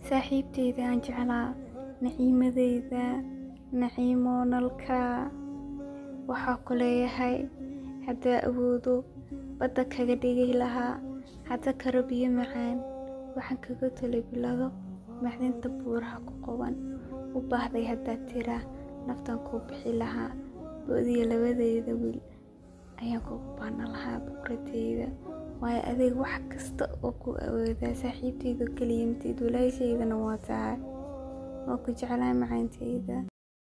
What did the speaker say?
saaxiibteyda aan jeclaa naciimadeyda naciimo nalka waxaa ku leeyahay haddaa awoodo badda kaga dhigi lahaa hadda karo biyo macaan waxaan kaga tolay bilado macdinta buuraha ku qaban u baahday haddaad tiraa naftan kuu bixi lahaa boodiyo labadeyda wiil ayaan kugu baana lahaa boqoradeyda waayo adeeg wax kasta oo ku awoodaa saaxiibteyda keliya matiid walaasheydana waa tahay waa ku jeclaa macaanteyda